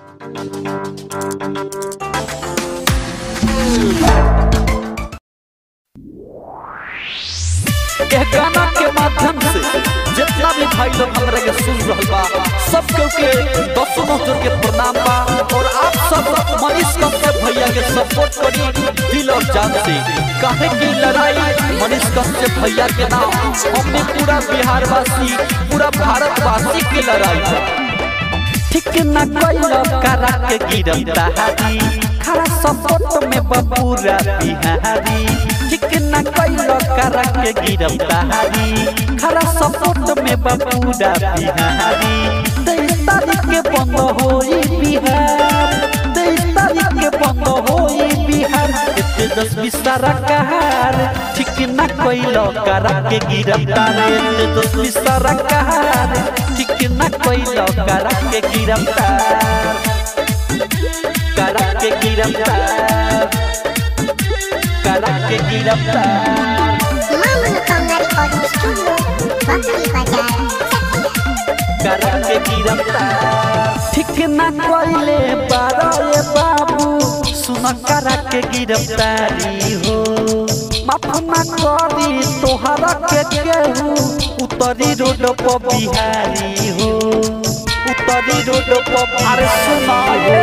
यह गाना के माध्यम से जितना भी भाई लोग हमरा के सुन रहल बा सब केहू के दसों जोर के प्रणाम बा और आप सब मनीष कश्यप भैया के सपोर्ट करी दिल और जान से काहे की लड़ाई मनीष कश्यप भैया के नाम हमने पूरा बिहार वासी पूरा भारत वासी की लड़ाई बा ठीक न कोइलो करा के गिरफ्तारी खरा सपोर्ट में बबूरा बिहारी ठीक न कोइलो करा के गिरफ्तारी खरा सपोर्ट में बबूरा बिहारी तेईस तारीख के बंद होई बिहार तेईस तारीख के बंद होई बिहार एते दस बीस सारा कहार ठीक न कोइलो करा के गिरफ्तारी एते दस बीस सारा कहार ठीक न कोइलो करा के गिरफ्तार करा के गिरफ्तार करा के गिरफ्तार Mama Kamari Audio Studio, Bakri Bazaar, करा के गिरफ्तार ठीक न कोइले बारे बाबू सुन करा के गिरफ्तारी हो माफ न करी तोहरा के केहू उतरी रोड पर बिहारी हो उतरी रोड पर अरे सुना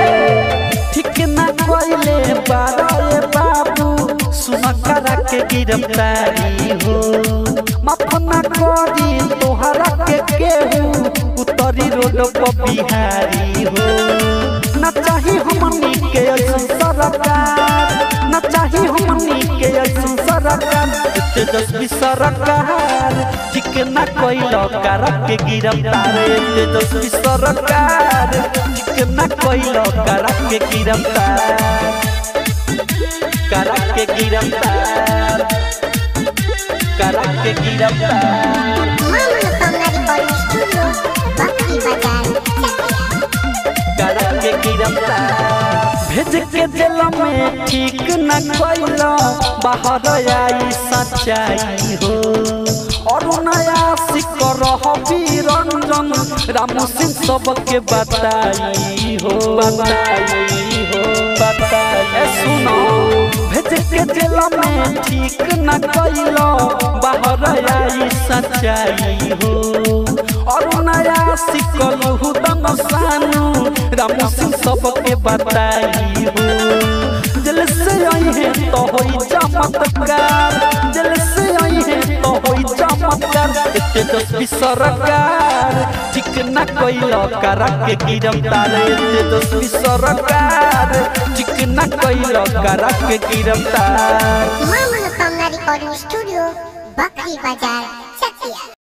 ठीक न कोइले बारे बाबू सुन करा के गिरफ्तारी हो माफ न करी तोहरा के केहू उतरी रोड पर बिहारी हो न चाही हमनी के ऐसन सरकार न चाही हमनी के ऐसन सरकार एते दस बीस सरकार ठीक न कोइलो करा के गिरफ्तार एते दस बीस सरकार ठीक न कोइलो करा के गिरफ्तार करा के गिरफ्तार करा के गिरफ्तार Mama Kamari Audio Studio, Bakri Bazaar, करा के गिरफ्तार भेज के जेल में ठीक न कोइलो बाहर आई सच्चाई हो और नया सिक रही रंजन रामू सिंह सबके बताई हो बताई हो बताई सुनो भेज के जेल में ठीक न कोइलो बाहर आई सच्चाई हो और नया सिकल हुदन सानू रामू सिंह सबके बताई हो दिल से आई है तो होई चमत्कार दिल से आई है तो होई चमत्कार एते दस बीस सरकार ठीक न कोइलो करा के गिरफ्तार एते दस बीस सरकार ठीक न कोइलो करा के गिरफ्तार Mama Kamari Audio Studio, Bakri Bazaar, Chakia.